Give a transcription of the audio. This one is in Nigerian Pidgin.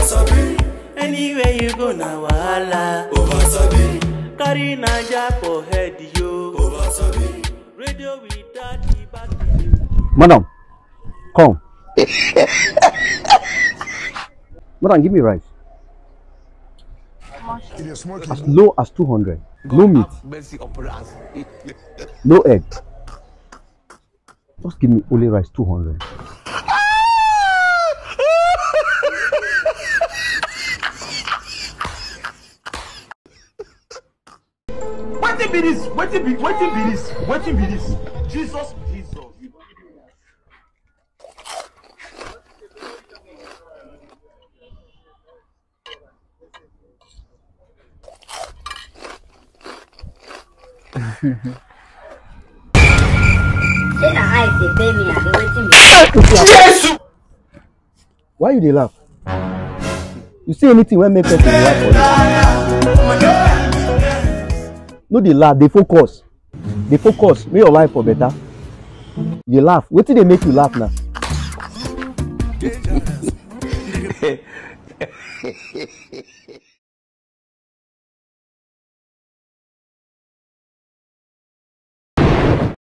Anywhere you go na wahala. Carry Naija for head yo. Radio without the battery. Madam, come. Madam, give me rice. As low as 200. No meat, mercy upon us. no egg. Just give me only rice 200. wetin be this wetin be wetin be this wetin be this jesus jesus. Say na eyes dey pain me abi wetin be Why you dey laugh? You see anything wey make person dey laugh for you? No dey laugh, dey focus. Dey focus, make your life for better. You dey laugh, wetin dey make you laugh now?